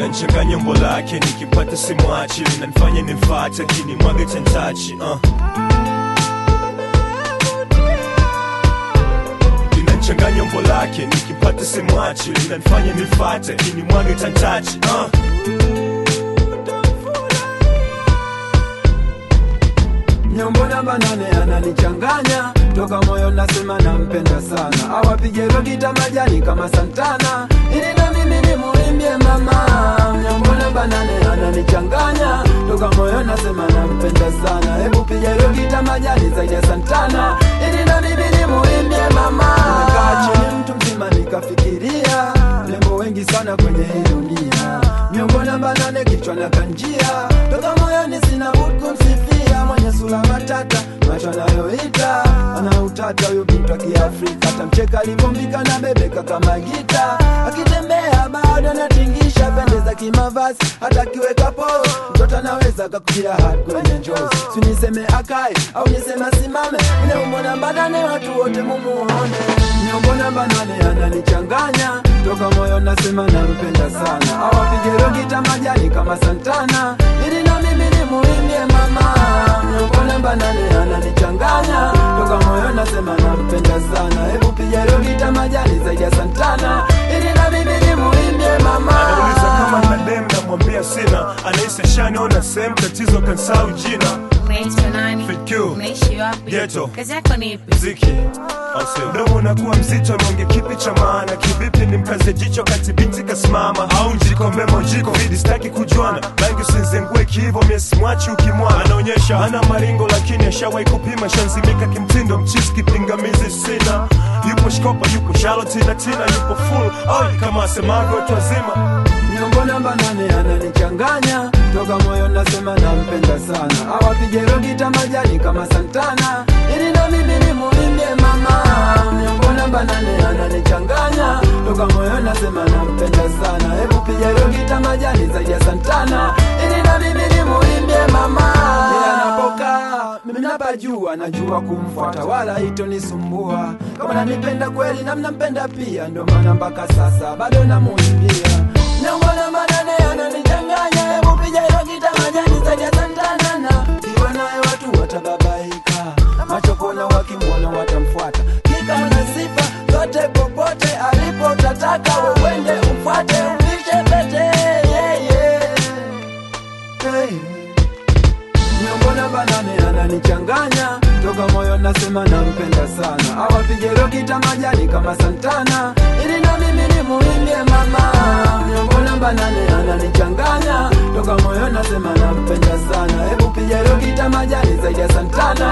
linanchanganya umbo lake nikimpata simwachi linanifanya nimfate lakini mwage chantachi uh. linanchanganya umbo lake nikimpata simwachi linanifanya nimfate lakini mwage chantachi uh. Nyombo namba nane ananichanganya toka moyo nasema nampenda sana, awapige rogita majani kama Santana ili na mimi nimuimbie mama. Nyombo namba nane ananichanganya toka moyo nasema nampenda sana, hebu piga rogita majani zaidi ya Santana ili na mimi nimuimbie mama. Nimekaa chini mtu mzima nikafikiria lembo wengi sana kwenye hii dunia, nyombo namba nane kichwa na kanjia toka moyoni sina budi kumsifia mwenye sura matata macho anayoita ana utata huyo bintu wa kiafrika tamcheka alivyombika na bebeka kama gita akitembea bado anatingisha pendeza kimavazi hata kiweka polo mtoto anaweza kakutia hadi kwenye njozi siniseme akae au niseme asimame inaumbo namba nane watu wote mumuone nyombo namba nane ananichanganya toka moyo nasema nampenda sana awapige rogita majani kama Santana ili na mimi nimuimbie mama nyombo namba nane ananichanganya toka moyo nasema nampenda sana hebu piga rogita majani zaidi ya Santana ili na mimi nimuimbie mama anauliza kama na dem namwambia sina anahisi ashaniona sehemu tatizo kansau jina Unaitwa nani? FQ. Unaishi wapi? Ghetto. Kazi yako ni ipi? mziki au sio? mdomo unakuwa mzito nonge kipi cha maana kivipi ni mkaze jicho kati binti kasimama au njikombe mojiko vidi staki kujuana bangi usinzengue kihivo miesimwachi ukimwana anaonyesha hana maringo lakini ashawahi kupima shanzimika kimtindo mchisi kipingamizi sina yupo shkopa yupo shaloti na tina yupo full oi kama asemavyo watu wazima nyombo namba nane ananichanganya toka moyo nasema nampenda sana awapige rogita majani kama Santana ili na mimi nimuimbie mama nyombo namba nane ananichanganya toka moyo nasema nampenda sana hebu piga rogita majani zaidi ya Santana ili na mimi nimuimbie mama Yeye anapokaa mimi napajua najua kumfuata wala itonisumbua kama nanipenda kweli na mnampenda pia ndio maana mpaka sasa bado namuimbia Nyongona manane ananichanganya hebu piga hilo gita majani zaidi ya Santana na kiwa naye watu watababaika macho kona wakimwona watamfuata kika na sifa zote popote alipo utataka uende umfuate umpishe pete yeah, yeah. Hey. Nyongona banane ananichanganya toka moyo nasema nampenda sana awapige rokita majani kama Santana ili na mimi nimuimbie mama Nyongona banane ananichanganya toka moyo nasema nampenda sana hebu piga rokita majani zaidi ya Santana